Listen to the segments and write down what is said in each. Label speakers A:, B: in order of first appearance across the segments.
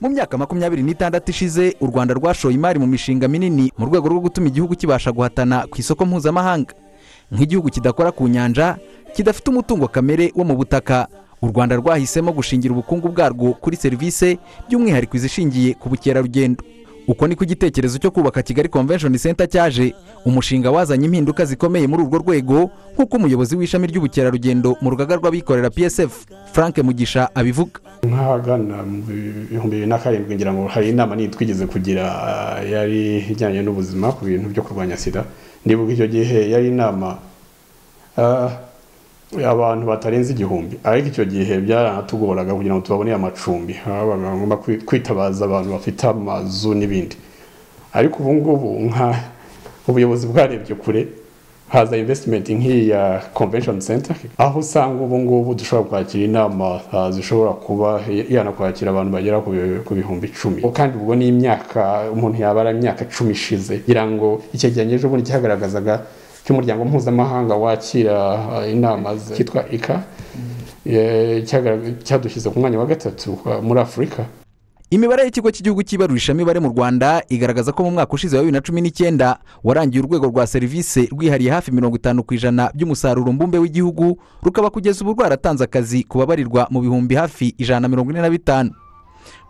A: mu myaka makumyabiri n'itandatu ishize u rwanda rwashoye imari mu mishinga minini mu rwego rwo gutuma igihugu kibasha guhatana ku isoko mpuzamahanga nk'igihugu kidakora ku nyanja kidafite umutungo kamere wo mu butaka u rwanda rwahisemo gushingira ubukungu bwarwo kuri serivisi by'umwihariko izishingiye ku bukerarugendo uko niko igitekerezo cyo kubaka kigali convention center cyaje umushinga wazanye impinduka zikomeye muri urwo rwego nk'uko umuyobozi w'ishami ry'ubukerarugendo mu rugaga rw'abikorera psf frank mugisha abivuga
B: nk'ahagana mu bihumbi bibiri na karindwi ngira ngo hari inama nini twigeze kugira yari ijyanye n'ubuzima ku bintu byo kurwanya sida nibuka icyo gihe yari inama abantu batarenze igihumbi ariko icyo gihe byaranatugoraga kugira ngo tubaboneye amacumbi bagomba kwitabaza abantu bafite amazu n'ibindi ariko ubu ngubu nka ubuyobozi bwarebye kure haza invesitimenti nk'iyi ya convention center aho usanga ubu ngubu dushobora kwakira inama zishobora kuba yanakwakira abantu bagera ku bihumbi icumi kandi ubwo ni imyaka umuntu yabara imyaka icumi ishize kugira ngo icyegeranyo ejobundi cyagaragazaga cy'umuryango mpuzamahanga wakira inama cyitwa ika cyadushyize ku mwanya wa gatatu muri afurika
A: imibare y'ikigo cy'igihugu cyibarurisha imibare mu rwanda igaragaza ko mu mwaka ushize wa bibiri na cumi n'icyenda warangiye urwego rwa serivisi rwihariye hafi mirongo itanu ku ijana by'umusaruro mbumbe w'igihugu rukaba kugeza ubu rwaratanze akazi ku babarirwa mu bihumbi hafi ijana na mirongo ine na bitanu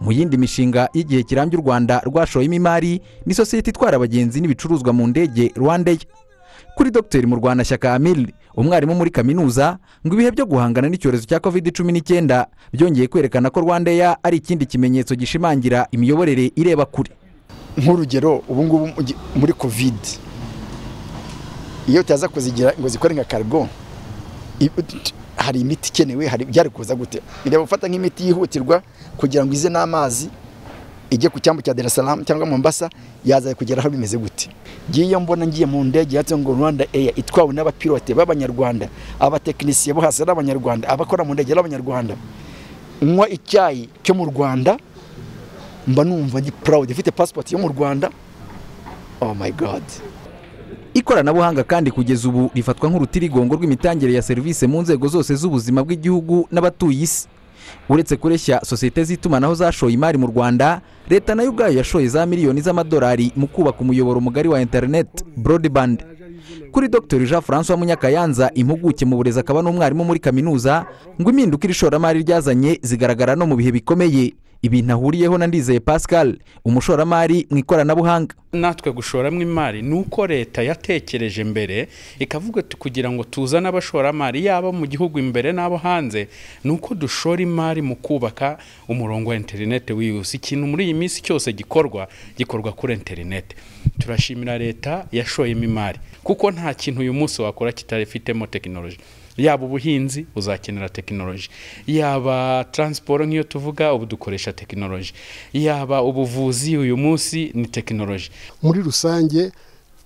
A: mu yindi mishinga y'igihe kirambye u rwanda rwashoyemo imari ni sosiyete itwara abagenzi n'ibicuruzwa mu ndege rwandeya kuri dogiteri murwanashyaka amiri umwarimu muri kaminuza ngo ibihe byo guhangana n'icyorezo cya covid cumi n'icyenda byongeye kwerekana ko rwandeya ari ikindi kimenyetso gishimangira imiyoborere ireba kure
C: nk'urugero ubu ngubu muri covid iyo utaza kuzigira ngo zikore nka karigo hari imiti ikenewe byari kuza gute ireba gufata nk'imiti yihutirwa kugira ngo ize n'amazi ijye ku cyambu cya Salaam cyangwa mombasa yaza kugera aho bimeze gute ngiyo mbona ngiye mu ndege yatse ngo rwanda eya itwawe n'abapilote b'abanyarwanda abatekinisiye bo hasi ari abanyarwanda abakora mu ndege ari abanyarwanda nywa icyayi cyo mu rwanda mba numva ni purawudi ifite pasipoti yo mu rwanda oh my god
A: ikoranabuhanga kandi kugeza ubu rifatwa nk'urutirigongo rw'imitangire ya serivisi mu nzego zose z'ubuzima bw'igihugu n'abatuye isi uretse kureshya sosiyete z'itumanaho zashoye imari mu rwanda leta nayo ubwayo yashoye za miliyoni z'amadolari mu kubaka umuyoboro mugari wa interineti broadband kuri dr jean francois munyakayanza impuguke mu burezi akaba n'umwarimu muri kaminuza ngo impinduka iri shoramari ryazanye zigaragara no mu bihe bikomeye ibintu ahuriyeho na ndizeye pascal umushoramari mu ikoranabuhanga
D: natwe gushoramo imari ni uko leta yatekereje mbere ikavuga kugira ngo tuzane abashoramari yaba mu gihugu imbere n'abo hanze ni uko dushora imari mu kubaka umurongo wa interinete wiyusi ikintu muri iyi minsi cyose gikorwa gikorwa kuri interinete turashimira leta yashoyemo imari kuko nta kintu uyu munsi wakora kitarifitemo tekinoloji yaba ubuhinzi uzakenera tekinoloji yaba taransiporo nk'iyo tuvuga ubu dukoresha tekinoloji yaba ubuvuzi uyu munsi ni tekinoloji
E: muri rusange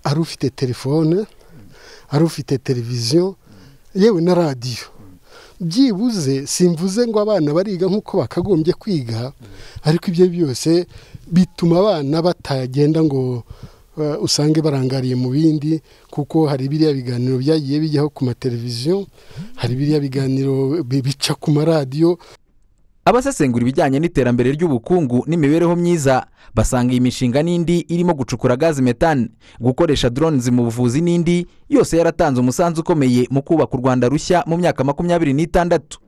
E: ari ufite telefone ari ufite televiziyo yewe na radiyo byibuze simvuze ngo abana bariga nk'uko bakagombye kwiga ariko ibyo byose bituma abana batagenda ngo usange barangariye mu bindi kuko hari biriya biganiro byagiye bijyaho ku mateleviziyo hari biriya biganiro bica ku maradiyo
A: abasesengura ibijyanye n'iterambere ry'ubukungu n'imibereho myiza basanga iyi mishinga n'indi irimo gucukura gazi metani gukoresha doronizi mu buvuzi n'indi yose yaratanze umusanzu ukomeye mu kubaka u rwanda rushya mu myaka makumyabiri n'itandatu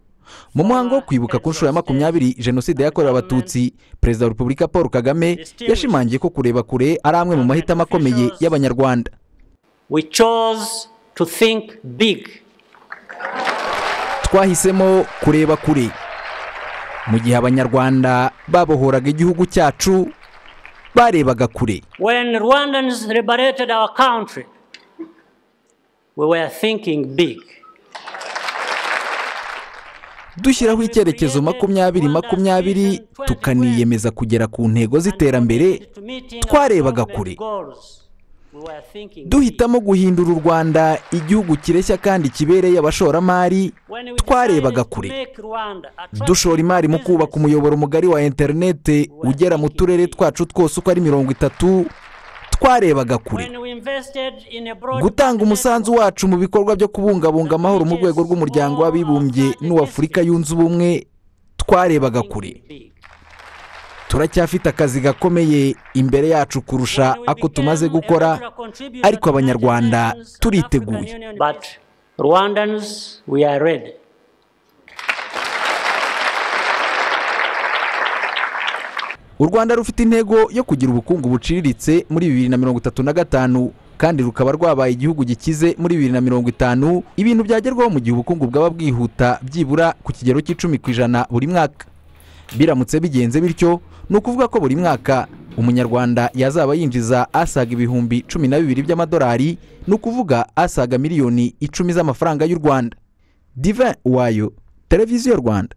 A: mu muhango wo kwibuka ku nshuro ya makumyabiri jenoside yakorewe abatutsi perezida wa repubulika paul kagame yashimangiye ko kureba kure ari amwe mu mahitamo akomeye y'abanyarwanda twahisemo kureba kure mu gihe abanyarwanda babohoraga igihugu cyacu barebaga kure dushyiraho icyerekezo makumyabiri makumyabiri tukaniyemeza kugera ku ntego z'iterambere twarebaga kure duhitamo guhindura u rwanda igihugu kireshya kandi kibereye abashoramari twarebaga kure dushora imari mu kubaka umuyoboro mugari wa interinete ugera mu turere twacu twose uko ari mirongo itatu twarebaga kure gutanga umusanzu wacu mu bikorwa byo kubungabunga amahoro mu rwego rw'umuryango w'abibumbye n'uw'afurika yunze ubumwe twarebaga kure turacyafite akazi gakomeye imbere yacu kurusha ako tumaze gukora ariko abanyarwanda turiteguye u rwanda rufite intego yo kugira ubukungu buciriritse muri bibiri na mirongo itatu na gatanu kandi rukaba rwabaye igihugu gikize muri bibiri na mirongo itanu ibintu byagerwaho mu gihe ubukungu bwaba bwihuta byibura ku kigero cy'icumi ku ijana buri mwaka biramutse bigenze bityo ni ukuvuga ko buri mwaka umunyarwanda yazaba yinjiza asaga ibihumbi cumi na bibiri by'amadolari ni ukuvuga asaga miliyoni icumi z'amafaranga y'u rwanda dive wayo televiziyo rwanda